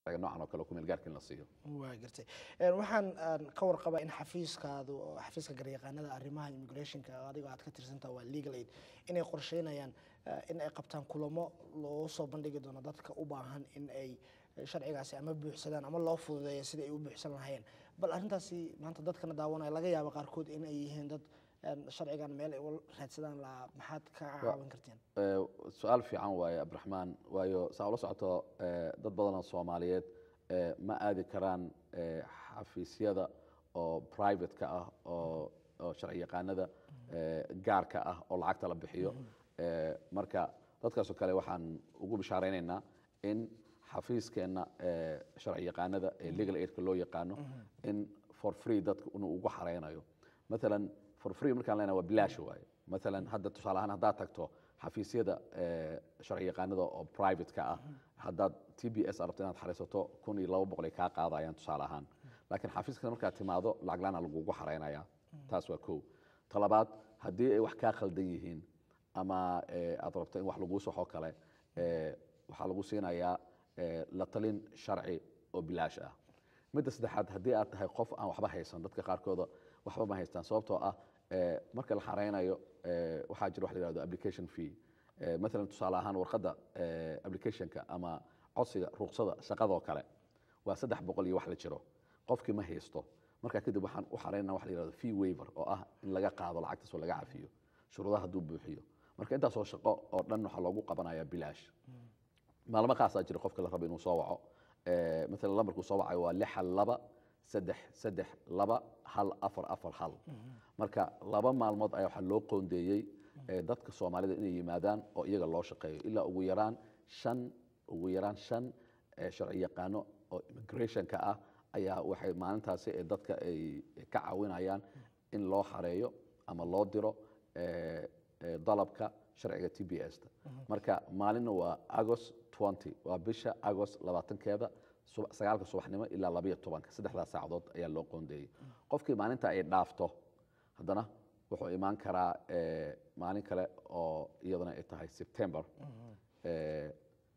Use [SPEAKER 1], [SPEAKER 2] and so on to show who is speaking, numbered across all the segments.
[SPEAKER 1] noocan oo kale oo ku meel gaarka in la siiyo
[SPEAKER 2] waa gartay Een, waxaan aan ka warqabaa in xafiiskaadu oo xafiiska garyaqaanada arrimaha immigrationka oo adiga aad ka tirsantaha waa legal aid inay qorsheynayaan eh, in ay qabtaan kulamo loo soo bandhigi doono dadka u baahan in ay eh, sharcigaasi ama buuxsadaan ama loo fududeeyo sidai ay u buuxsan lahaayeen bal arrintaasi maanta dadkana daawanaya laga yaabo qaarkood in ay yihiin dad een, sharcigan meel ay u raadsadaan lahaa maxaad ka caawin karteen
[SPEAKER 1] Eh, su-aal fiican waaye abdiraxmaan waayo saa ula socoto eh, dad badan oo soomaaliyeed eh, ma aadi karaan eh, xafiisyada oo private-ka ah oo oo sharci yaqaanada eh, gaarka ah oo lacagta la bixiyo Eh, marka dadkaasoo kale waxaan ugu bishaareynayna in xafiiskeenna eh, sharci yaqaanada ee legal aidka loo yaqaano in for free dadka inuu ugu xareynayo maalan for free markaan leenahay waa bilaash waaye maalan hadda tusaale ahaan haddaad tagto xafiisyada eh, sharci yaqaanada oo private-ka ah haddaad t b s rabto inaad xareysato kun iyo laba boqol ay kaa qaadayaan tusaale ahaan laakiin xafiiska markaad timaado lacag laana lagugu xareynaya taas waa kow talabaad haddii ay wax kaa khaldan yihiin ama eh, aad rabto in wax laguu soxo kale eh, waxaa lagu siinayaa eh, la talin sharci oo bilaash ah midda saddexaad haddii aad tahay qof aan waxba haysan dadka qaarkooda waxba ma haystaan sababtoo ah eh, marka la xareynayo eh, waxaa jira wax la yihahdo application fee Eh, maalan tusaale ahaan warqadda eh, applicationka ama codsiga ruqsada shaqadoo kale waa saddex boqol iyo wax la jiro qofkii ma haysto markaa kadib waxaan u xareynaa wax la yihahdo fee waiver oo ah in laga qaado lacagtaas oo laga cafiyo shuruudaha hadduu buuxiyo marka intaasoo shaqo oo dhan waxaa loogu qabanayaa bilaash maalmo khaasaa jira qofka la rabo inuu soo waco Eh, maalan lambarkuu soo wacayo waa lix hal laba saddex saddex laba hal afar afar hal marka laba maalmood ayaa waxaa loo qoondeeyey eh, dadka soomaalida inay yimaadaan oo iyaga loo shaqeeyo ilaa ugu yaraan shan ugu yaraan shan eh, sharci yaqaano oo immigrationka ah ayaa waxay maalintaasi ee dadka ay ka caawinayaan in loo xareeyo ama loo diro eh, eh, dalabka sharciga t b s-ta marka maalinna waa agost 20 waa bisha agost labaatankeeda suba- sagaalka subaxnimo ilaa labayo tobanka saddexdaas saacadood ayaa loo qoondeeyey qofkii maalinta ay dhaafto haddana wuxuu imaan karaa eh, maalin kale oo iyadana ay tahay september Eh,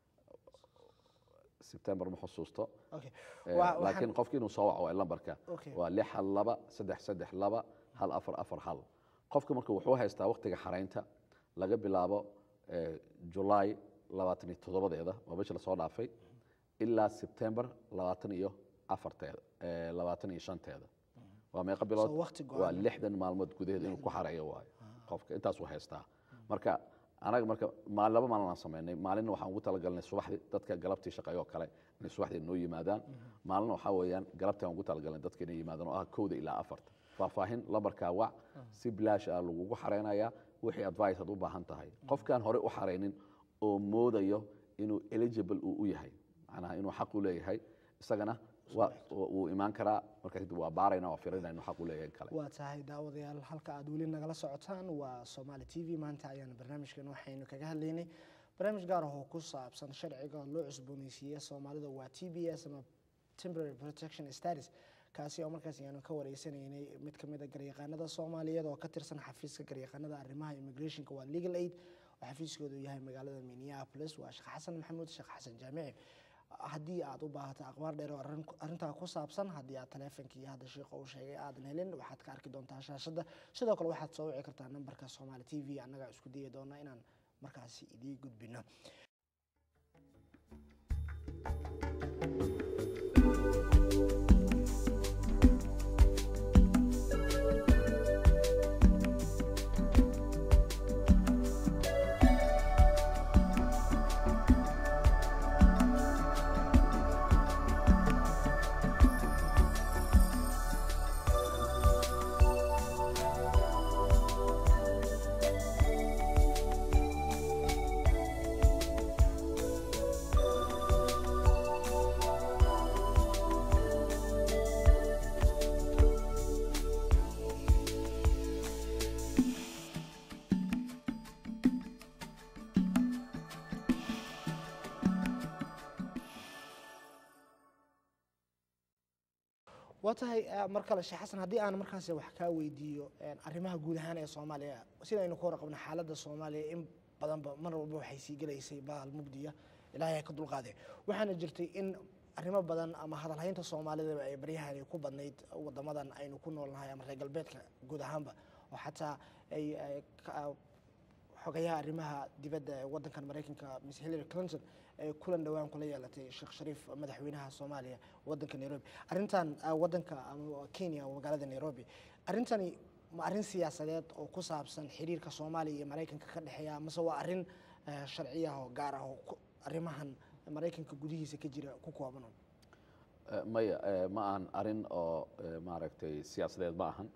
[SPEAKER 1] september ma xusuusto
[SPEAKER 2] Okay.
[SPEAKER 1] Eh,
[SPEAKER 2] Waa- waxaan-
[SPEAKER 1] laakiin qofkii inuu soo waco waa lambarka
[SPEAKER 2] Okay.
[SPEAKER 1] waa lix hal laba saddex saddex laba hal afar afar hal qofka marka wuxuu haystaa waqtiga xaraynta laga bilaabo eh, july labaatan iyo toddobadeeda waa bisha lasoo dhaafay ilaa september labaatan iyo afarteeda eh, labaatan iyo shanteeda waa meeqa bilood
[SPEAKER 2] So waqti go'an.
[SPEAKER 1] waa lixdan maalmood gudaheed inuu ku xareeyo waayo qofka intaasuu haystaa marka anaga marka maal laba maalin aan sameynay maalinna waxaan ugu talagalnay subaxdii dadka galabtii shaqeeyo kale inay subaxdii noo yimaadaan maalina waxaa weeyaan galabtii aan ugu talagalnay dadka inay yimaadaan oo ah kowda ilaa afarta faahfaahin lambarkaa wac si bilaash ah lagugu xareynayaa wixii advice aad u baahan tahay qofkaan hore u xareynin oo moodayo inuu eligible uu u yahay macnaha inuu xaq u leeyahay isagana waa wuu imaan karaa marka kadib waa baarayna waa firinayna inuu xaq u leeyahay in kale
[SPEAKER 2] waa tahay daawadayaal halka aad weli nagala socotaan waa somaali t v maanta ayaan barnaamijkan waxaynu kaga hadlaynay barnaamij gaar ah oo ku saabsan sharciga loo cusbooneysiiye soomaalida waa t b s ama temporary protection status kaasi oo markaas ayaanu ka wareysanaynay mid ka mid a garyaqaanada soomaaliyeed oo ka tirsan xafiiska garyaqaanada arrimaha immigrationka waa legal aid oo xafiiskoodu yahay magaalada minneapolis waa sheekh xasan maxamuud sheekh xasan jaamici haddii aad u baahato aqbaar dheer oo arrin- arrintaa ku saabsan haddii aad taleefonkii hadda sheekha uu sheegay aadan helin waxaad ka arki doontaa shaashadda sidoo kale waxaad soo wici kartaa nambarka somaali t v annagaa isku dayi doona inaan markaasi idii gudbino waa tahay eh, mar kale sheekh xasan haddii aan markaasi wax kaa weydiiyo eh, arrimaha guud ahaan ee soomaaliya sidaynu ku warqabno xaaladda soomaaliya in badanba mar walba waxay sii gelaysay baal mugdiya ilaahay ha ka dulqaade waxaana jirtay in arrimo badan ama hadalhaynta soomaalidaba ay baryahani ku badnayd wadamadan aynu ku noolnahay ama reer galbeedka guud ahaanba oo xataa ay ay ka- xogayaha arrimaha dibadda ee wadankan maraykanka miss hillary clinton ay kulan dhowaan kula yeelatay sheekh shariif madaxweynaha soomaaliya wadanka nairobi arrintan ah, wadanka ama kenya oo magaalada nairobi arrintani ma arrin siyaasadeed oo ku saabsan xiriirka soomaaliya iyo maraykanka ka dhexeeya amase waa arrin eh, sharciya oo gaar ah oo ku- arrimahan maraykanka gudihiisa ka jira ku kooban un?
[SPEAKER 1] Eh, maya eh, ma ahan arrin oo eh, maaragtay siyaasadeed ma ahan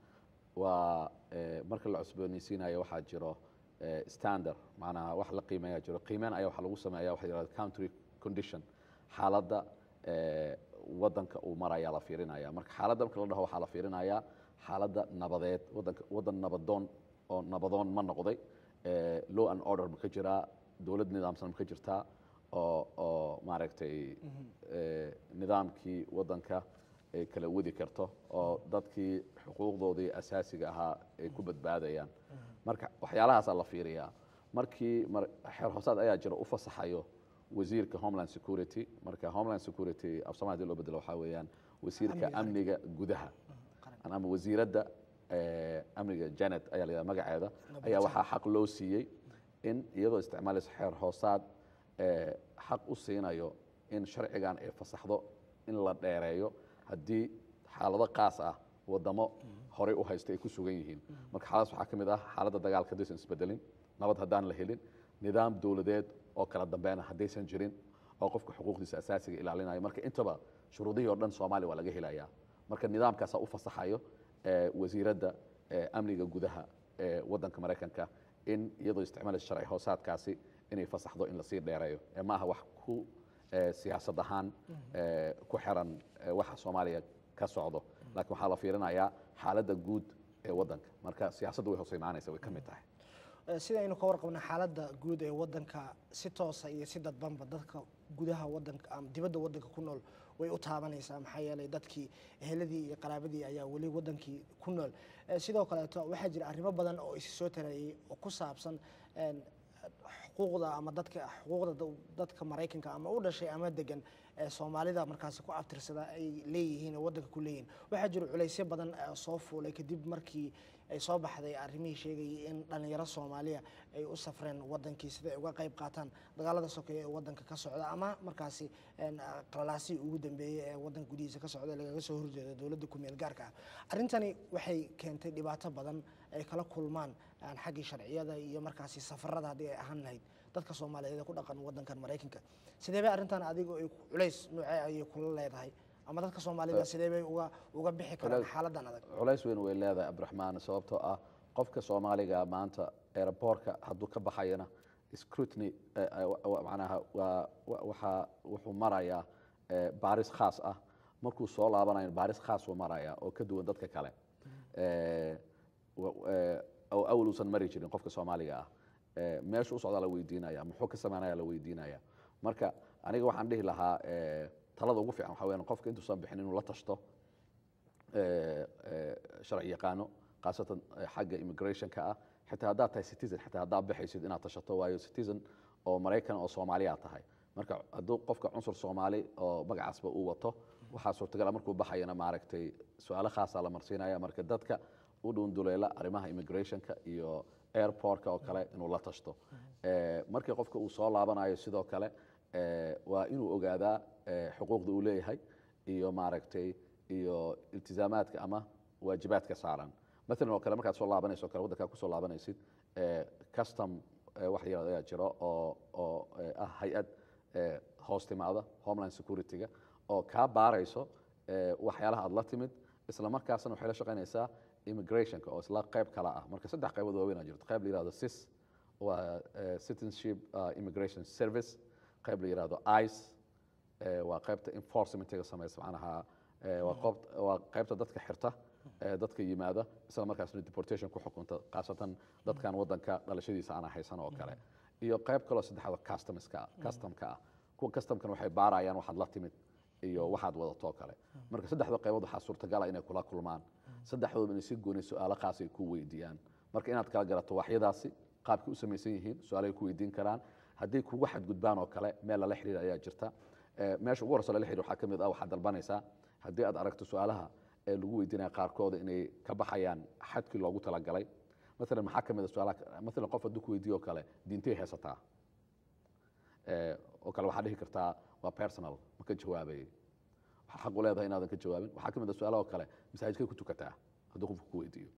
[SPEAKER 1] waa eh, marka la cusboonaysiinayo waxaa jiro eh, standard macnaha wax la qiimeeyaa jiro qiimeyn ayaa waxaa lagu sameeya waxa yidhahda country condition xaaladda eh, wadanka uu maraya la fiirinaya marka xaaladda marka la dhaho waxaa la fiirinayaa xaaladda nabadeed wadanka wadan nabadoon oo nabadoon ma noqday eh, law and order ma ka jiraa dowlad nidaamsan ma ka jirtaa oo oo maaragtay eh, nidaamkii wadanka ay kala wadi karto oo dadkii xuquuqdoodii asaasiga ahaa ay ku badbaadayaan marka waxyaalahaasaa la fiiriyaa markii mar- xeer hoosaad ayaa jira u fasaxayo wasiirka homeland security marka homeland security af soomaali hadii loo bedelo waxaa weeyaan wasiirka
[SPEAKER 2] Amniga
[SPEAKER 1] amniga gudaha
[SPEAKER 2] qaran.
[SPEAKER 1] ama wasiiradda eh, amniga janet ayaa la yidhaha magaceeda ayaa waxaa xaq loo siiyey in iyadoo isticmaalaysa xeer hoosaad eh, xaq u siinayo in sharcigan ay fasaxdo in la dheereeyo haddii xaalado qaas ah wadamo horey u haysta ay ku sugan yihiin marka xaaladaas waxaa ka mid ah xaaladda dagaalka haddaysan isbedelin nabad haddaan la helin nidaam dowladeed oo kala dambeyn ah haddaysan jirin oo qofka xuquuqdiisa asaasiga ilaalinayo marka intaba shuruudihii oo dhan soomaaliya waa laga helayaa marka nidaamkaasaa u fasaxayo eh, wasiiradda eh, amniga gudaha ee wadanka maraykanka in iyadoo isticmaalaysa sharci hoosaadkaasi inay fasaxdo in lasii dheereeyo ee ma aha wax ku eh, siyaasad ahaan eh, ku xiran eh, waxa soomaaliya ka socdo laakiin waxaa la fiirinayaa xaaladda guud ee wadanka marka siyaasaddu way hoos imaanaysa way ka mid tahay
[SPEAKER 2] Eh, sida aynu ka warqabna xaaladda guud ee wadanka si toosa iyo si dadbanba dadka gudaha wadanka ama dibadda wadanka ku nool way u taabanaysaa maxaa yeelay dadkii eheladii iyo qaraabadii ayaa weli wadankii ku nool Eh, sidoo kaleeto waxaa jira arrimo badan oo isi soo tarayay oo ku saabsan een, xuquuqda ama dadka xuquuqda da- dadka maraykanka ama u dhashay ama degan ee soomaalida markaasi ku abtirsada ay leeyihiin oo wadanka ku leeyihiin waxaa jira culaysyo badan oo soo fuulay kadib markii ay soo baxday arrimihii sheegayay in dhalinyaro soomaaliya ay u safreen wadankii sida ay uga qayb qaataan dagaalada sokeeye ee wadanka ka socda ama markaasi een, ah, qalalaasihii ugu dambeeyey ee wadanka gudihiisa ka socda lagaga soo horjeedo dowladda ku-meel gaarka ah arrintani waxay keentay dhibaato badan ay kala kulmaan aan xaggii sharciyada iyo markaasi safarada haddii ay ahaan lahayd dadka soomaaliyeed ee ku dhaqan wadankan maraykanka sidee bay arrintan adiga ay culays noocee ayay kula leedahay ama dadka soomaalida sidee bay uga uga bixi karaan
[SPEAKER 1] Culays-
[SPEAKER 2] xaaladan adag
[SPEAKER 1] culays weyn way leedahay abdiraxmaan sababtoo ah qofka soomaaliga maanta aeroboortka hadduu ka baxayana scrutiny eh, eh, wa- wa- macnaha waa wa- waxaa wuxuu marayaa eh, baaris khaas ah markuu soo laabanayo baaris khaas uu marayaa oo ka duwan dadka kale Eh, wa- eh, oo awal uusan mari jirin qofka soomaaliga ah Eh, meesha u socdaa la weydiinaya muxuu ka sameynaya la weydiinaya marka aniga waxaan dhihi lahaa eh, talada ugu fiican waxaa weyaan qofka intuusan bixin inuu la tashto eh, eh, sharci yaqaano khaasatan eh, xagga immigrationka ah xitaa haddaad tahay citizen xitaa haddaad baxaysid inaad tashato waayo citizen oo maraykan oo soomaaliya tahay marka hadduu qofka cunsur soomaali oo magacaasba uu wato waxaa suurtagal ah markuu baxayana maaragtay su-aalo khaasaa la marsiinaya marka dadka u dhuunduleela arrimaha immigrationka iyo airportka oo kale inuu la tashto Eh, markii qofka uu soo laabanayo sidoo kale eh, waa inuu ogaadaa eh, xuquuqda uu leeyahay iyo maaragtay iyo iltizaamaadka ama waajibaadka saaran maalan oo kale markaad soo laabanayso o kale waddankaa kusoo laabanaysid eh, custom eh, wax yar ayaa jiro oo oo eh, ah hay-ad eh, hoos timaada homeland security-ga oo kaa baarayso eh, waxyaalaha aad la timid isla markaasna waxay la shaqaynaysaa immigrationka oo isla qayb kala ah marka saddex qaybood waaweyn aa jirto qayb la yihahdo cis waa eh, citizenship uh, immigration service qayb la yihahdo ice eh, waa qaybta enforcementiga samaysa macnaha eh, waa qoob- waa qaybta dadka xirta eh, dadka yimaada isla markaasna deportation ku xukunta khaasatan dadkan wadanka dhalashadiisa aan haysan oo kale iyo qayb kaloo saddexaad customska ah customka ah kuwa customkana waxay baarayaan waxaad la timid iyo waxaad wadato oo kale marka saddexda qaybood waxaa suurtagala inay kula kulmaan saddexdooda inay si gooni su-aalo khaas ay ku weydiiyaan marka inaad kala garato waxyadaasi qaabkay u samaysan yihiin su-aalahay ku weydiin karaan hadday kugu xadgudbaan oo kale meel lala xiriir ayaa jirta Eh, meesha ugu horeysa lala xiriir waxaa ka mid ah waxaad dalbanaysaa haddii aad aragto su-aalaha ee lagu weydiinaya qaarkooda inay ka baxayaan xadkii loogu talagalay maalan maxaa ka mid a su-aalaha maalan qof hadduu ku weydiiyo oo kale diintay haysataa Eh, oo kale waxaad dhihi kartaa waa personal ma ka jawaabayay waxaa xaq u leedahay inaadan ka jawaabin waxaa ka mid a su-aalaha oo kale masaajidkay ku tukataa hadduu qofku ku weydiiyo